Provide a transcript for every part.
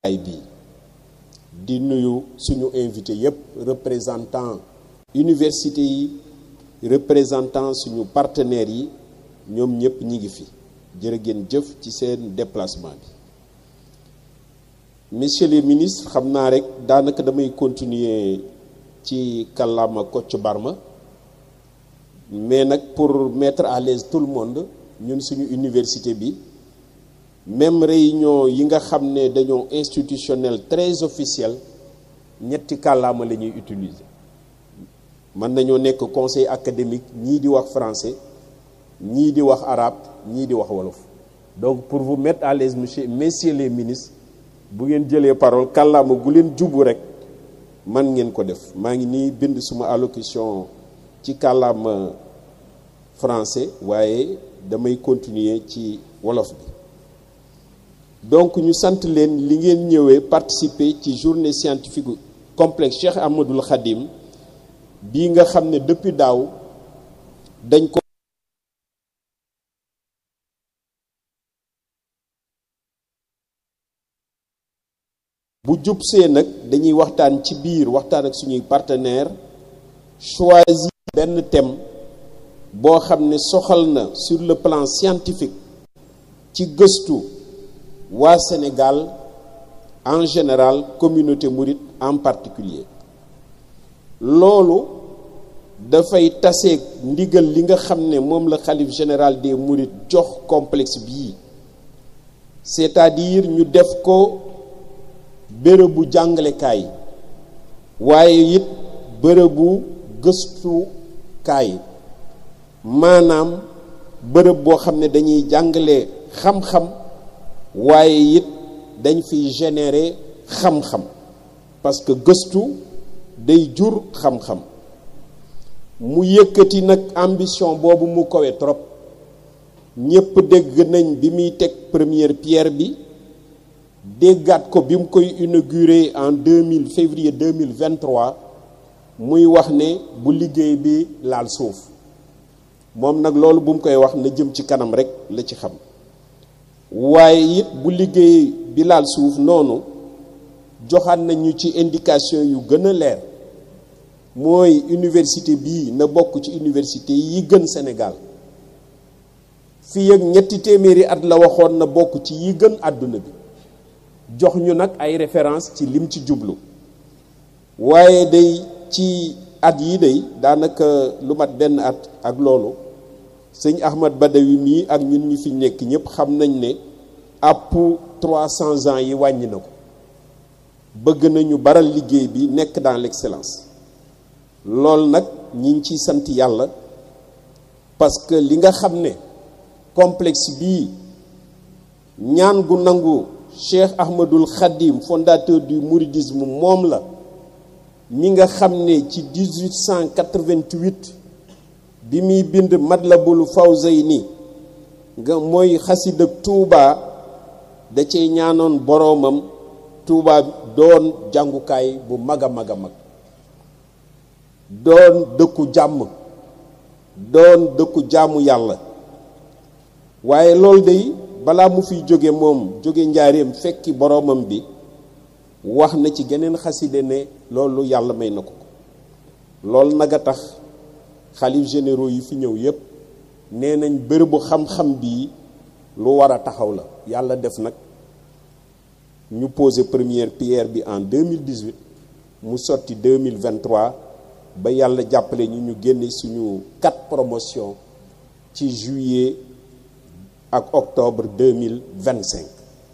ay bi di nuyu suñu invité yépp représentant université yi représentant suñu partenaires yi ñoom ñëpp ñi ngi fi jërë ngeen jëf ci seen déplacement bi messieurs les ministres xam naa rek daanaka damay continuer ci kàllaama Kocc Barma mais nag pour mettre à l'aise tout le monde ñun suñu université bi même réunion yi nga xam ne dañoo institutionnel très officiel ñetti kàllaama la ñuy utiliser mën nañoo nekk conseil académique ñii di wax français ñii di wax arabe ñii di wax wolof donc pour vous mettre à l'aise monsieur messieurs les ministres bu ngeen jëlee parole kàllaama gu leen jubu rek man ngeen ko def maa ngi nii bind suma allocution ci kàllaama français waaye damay continuer ci wolof bi donc ñu sant leen li ngeen ñëwee participer ci journée scientifique complexe Cheikh Ahmadoul Khadim bii nga xam ne depuis daaw dañ ko bu jubsee nag dañuy waxtaan ci biir waxtaan ak suñuy partenaire choisir benn thème boo xam ne soxal na sur le plan scientifique ci gëstu waa Sénégal en général communauté mouride en particulier loolu dafay taseeg ndigal li nga xam ne moom la xalif général des mourides jox complexe bii c'est-à-dire ñu def ko bërëbu jàngalekaay waaye it bërëbu gëstukaay maanaam bërëb boo xam ne dañuy jàngale xam-xam waaye it dañ fiy générer xam-xam parce que gëstu day jur xam-xam mu yëkkati nag ambition boobu mu kowe trop ñépp dégg nañ bi muy teg première pierre bi déggaat ko bi mu koy inauguré en 2000 février 2023 muy wax ne bu liggéey bi laal suuf moom nag loolu bu mu koy wax na jëm ci kanam rek la ci xam waaye it bu liggéey bi laal suuf noonu joxaat nañu ci indication yu gën a leer mooy université bii na bokk ci université yi gën Sénégal fii ak ñetti téeméeri at la waxoon na bokk ci yi gën àdduna bi jox ñu nag ay référence ci lim ci jublu waaye day ci at yi day daanaka lu mat benn at ak loolu sëñ Ahmad Badawi mii ak ñun ñu fi nekk ñëpp xam nañ ne àpp 300 ans yi wàññi na ko bëgg nañu baral liggéey bi nekk dans l'excellence loolu nag ñi ngi ciy sant yàlla parce que li nga xam ne complexe bii ñaan gu nangu Cheikh Ahmadoul Khadim fondateur du mouridisme moom la mi nga xam ne ci 1888 bi muy bind Matlabul Fawzayni nga mooy xasida Touba da cee ñaanoon boroomam Touba doon jàngukaay bu mag a mag a mag doon dëkku jàmm doon dëkku jaamu yàlla waaye loolu day balaa mu fiy jóge moom jóge njaareem fekki boroomam bi wax na ci geneen xaside ne loolu yàlla may na ko loolu nag a tax xalif généraux yi fi ñëw yépp nee nañ bërëbu xam-xam bii lu war a taxaw la yàlla def nag ñu posé première pierre bi en 2018 mu sotti 2023 ba yàlla jàppale ñu ñu génne suñu quatre promotion ci juillet ak octobre 2025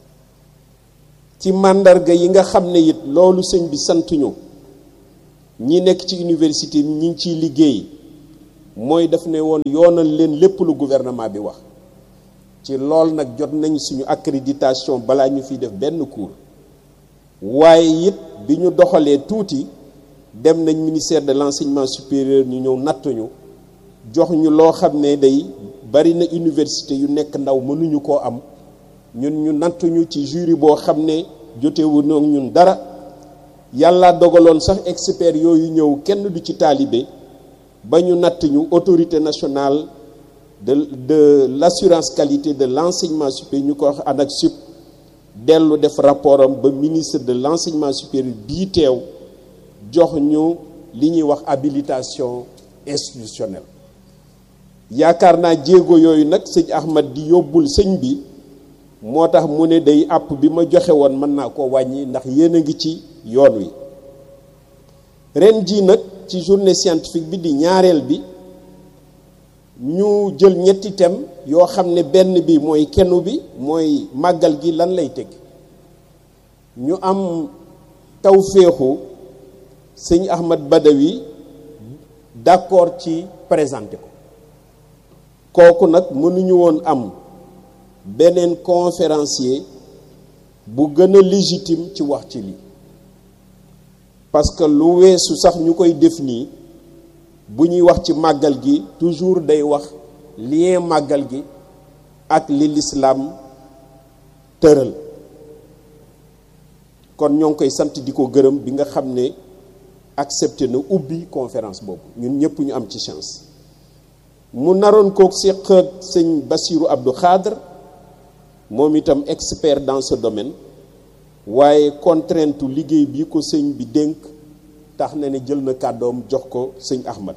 ci màndarga yi nga xam ne it loolu sëñ bi santuñu ñi nekk ci université ñi ngi ciy liggéey mooy daf ne woon yoonal leen lépp lu gouvernement bi wax ci lool nag jot nañ suñu accréditation balaa ñu fiy def benn cours waaye it bi ñu doxalee tuuti dem nañ ministère de l'enseignement supérieur ñu ñëw nattuñu jox ñu loo xam ne day bari na université yu nekk ndaw mënuñu koo am ñun ñu nattuñu ci jury boo xam ne jotewu noog ñun dara yàlla dogaloon sax expert yooyu ñëw kenn du ci taalibe ba ñu natt ñu autorité nationale de de l'assurance qualité de l'enseignement supérieur ñu ko wax ANAQ-Sup dellu def rapport am ba ministre de l'enseignement supérieur bii teew jox ñu li ñuy wax habilitation institutionnelle yaakaar naa jéego yooyu nag sëñ Ahmad di yóbbul sëñ bi moo tax mu ne day àpp bi ma joxe woon mën naa ko wàññi ndax yéen a ngi ci yoon wi ren jii nag ci journée scientifique bi di ñaareel bi ñu jël ñetti thème yoo xam ne benn bi mooy kenu bi mooy màggal gi lan lay teg ñu am tawféexu sëñ Ahmad Badawi d'accord ci présenté ko kooku nag mënuñu woon am beneen conférencier bu gën a légitime ci wax ci lii parce que lu weesu sax ñu koy def nii bu ñuy wax ci màggal gi toujours day wax lien màggal gi ak li lislaam tëral kon ñoo ngi koy sant di ko gërëm bi nga xam ne accepté na ubbi conférence boobu ñun ñëpp ñu am ci chance mu naroon kook séq ak sëñ Bassirou Abdou Khadre moom itam expert dans ce domaine waaye contrainte liggéey bi ko sëñ bi dénk tax na ne jël na kàddoom jox ko sëñ Ahmad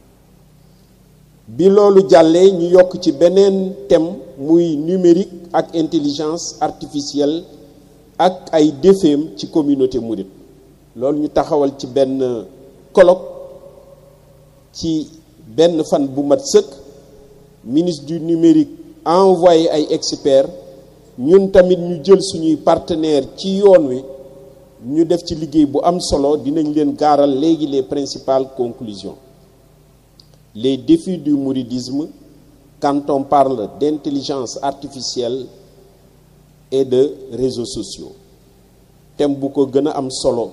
bi loolu jàllee ñu yokk ci beneen thème muy numérique ak intelligence artificielle ak ay défeem ci communauté mouride loolu ñu taxawal ci benn colloque ci benn fan bu mat sëkk ministre du numérique envoyé ay experts ñun tamit ñu jël suñuy partenaires ci yoon wi ñu def ci liggéey bu am solo dinañ leen gaaral léegi les principales conclusions les défis du mouridisme quand on parle d'intelligence artificielle et de réseaux sociaux thème bu ko gën a am solo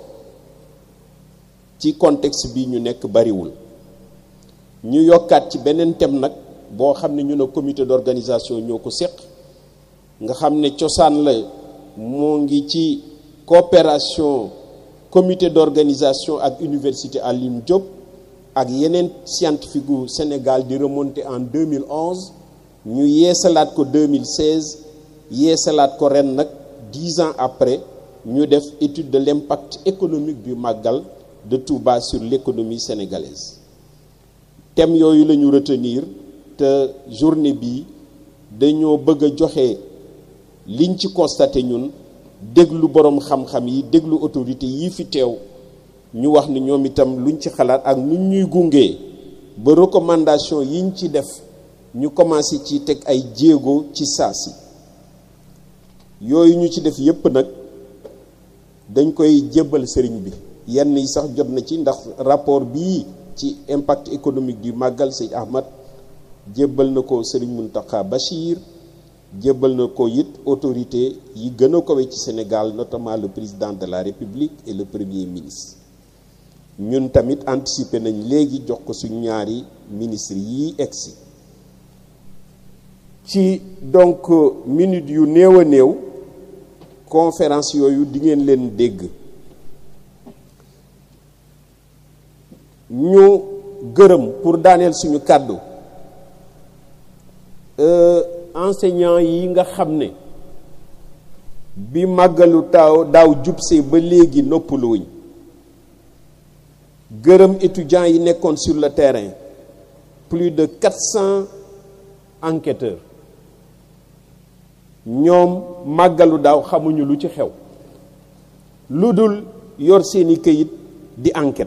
ci contexte bi ñu nekk bariwul ñu yokkaat ci beneen thème nag boo xam ne ñu ne comité d'organisation ñoo ko séq nga xam ne cosaan la moo ngi ci coopération comité d'organisation ak université Alioune Diop ak yeneen scientifique gu Sénégal di remonter en 2011 ñu yeesalaat ko 2016 yeesalaat ko ren nag dix ans après ñu def étude de l'impact économique du màggal de Touba sur l'économie sénégalaise thème yooyu la ñu retenir te journée bi dañoo bëgg a joxe liñ ci constaté ñun déglu boroom xam-xam yi déglu autorité yi fi teew ñu wax ni ñoom itam luñ ci xalaat ak nuñ ñuy gungee ba recommandation yiñ ci def ñu commencé ci teg ay jéego ci saasi yooyu ñu ci def yépp nag dañ koy jébbal sëriñ bi yenn yi sax jot na ci ndax rapport bii ci impact économique du màggal sëñ Ahmad jébbal na ko sëriñ Mountakha Bachir jébbal na ko it autorité yi gën a kowe ci Sénégal notamment le président de la République et le premier ministre ñun tamit anticiper nañ léegi jox ko suñ ñaari ministre yi egsi ci donc minute yu néew a néew conférence yooyu di ngeen leen dégg ñu gërëm pour daaneel suñu kàddu enseignant yi nga xam ne bi màggalu taaw daaw jubsee ba léegi noppaluwuñ gërëm étudiants yi nekkoon sur le terrain plus de quatre cents enquêteurs ñoom màggalu daaw xamuñu lu ci xew lu dul yor seeni këyit di enquête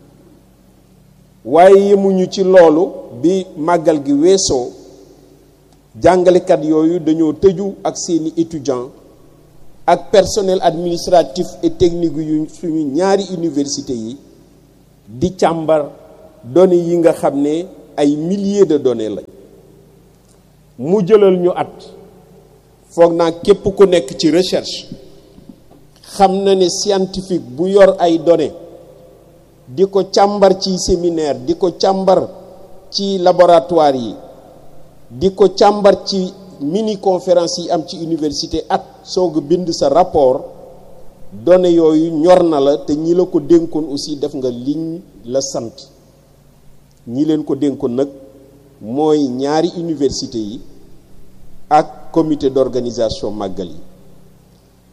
waaye yemuñu ci loolu bi màggal gi weesoo jàngalekat yooyu dañoo tëju ak seeni étudiants ak personnel administratif et technique yu suñu ñaari université yi di càmbar données yi nga xam ne ay milliers de données lañ mu jëlal ñu at foog naa képp ku nekk ci recherche xam na ne scientifique bu yor ay données di ko càmbar ci séminaire di ko càmbar ci laboratoire yi di ko càmbar ci mini conférence yi am ci université at soog bind sa rapport données yooyu ñor na la te ñi la ko dénkoon aussi def nga liñ la sant ñi leen ko dénkoon nag mooy ñaari université yi ak comité d'organisation màggal yi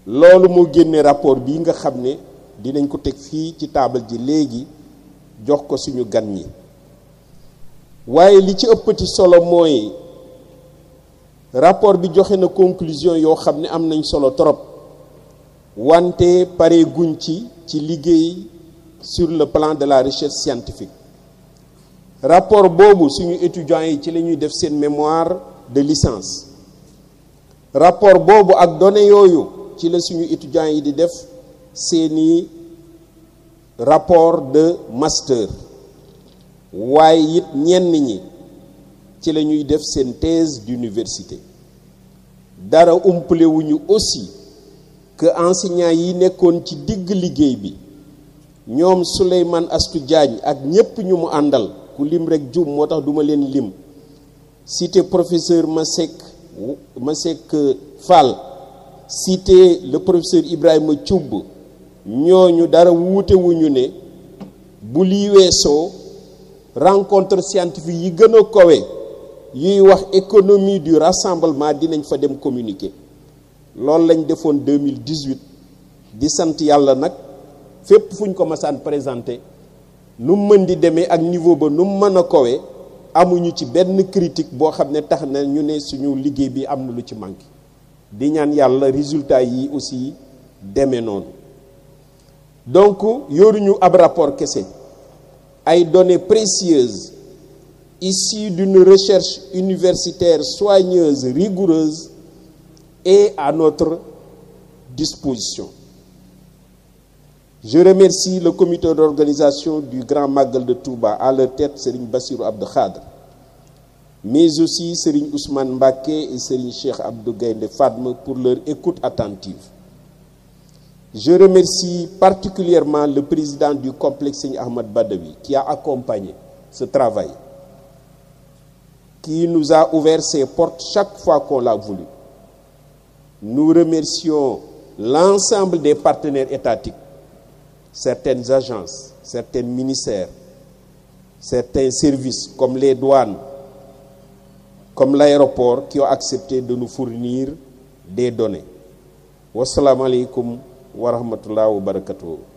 loolu moo génne rapport bii nga xam ne dinañ ko teg fii ci taabal ji léegi jox ko suñu gan ñi waaye li ci ëppati solo mooy rapport bi joxe na conclusion yoo xam ne am nañ solo trop wante pare guñ ci ci liggéey sur le plan de la recherche scientifique rapport boobu suñu étudiants yi ci la ñuy def seen mémoire de licence rapport boobu ak données yooyu ci la suñu étudiants yi di def seeni rapport de master waaye it ñenn ñi ci la ñuy def seen thèse d'université dara umpale wuñu aussi que enseignants yi nekkoon ci digg liggéey bi ñoom Souleymane Astou Diagne ak ñépp ñu mu àndal ku lim rek jum moo tax duma leen lim cité professeur Masek Masek Fall cité le professeur Ibrahima Thioub ñooñu dara wuute wuñu ne bu lii weesoo rencontre scientifique yi gën a kowe yuy wax économie du rassemblement dinañ fa dem communiquer loolu lañ defoon 2018 di sant yàlla nag fépp fu ñu ko masaan présenté nu mën di demee ak niveau ba nu mën a kowe amuñu ci benn critique boo xam ne tax na ñu ne suñu liggéey bi am na lu ci manqué di ñaan yàlla résultat yi aussi demee noonu donc yoruñu ab rapport kese ay données précieuses issues d'une recherche universitaire soigneuse rigoureuse est à notre disposition je remercie le comité d'organisation du Grand Magal de Touba à leur tête Serigne Bassirou Abdou Khadre mais aussi Serigne Ousmane Mbacké et Serigne Cheikh Abdou Gaïndé Fatma pour leur écoute attentive je remercie particulièrement le président du complexe Serigne Ahmad Badawi qui a accompagné ce travail qui nous a ouvert ses portes chaque fois qu'on l'a voulu nous remercions l'ensemble des partenaires étatiques certaines agences, certains ministères, certains services comme les douanes, comme l'aéroport qui ont accepté de nous fournir des données. Wassalamu alaikum wa rahmatullahi wa barakatuh.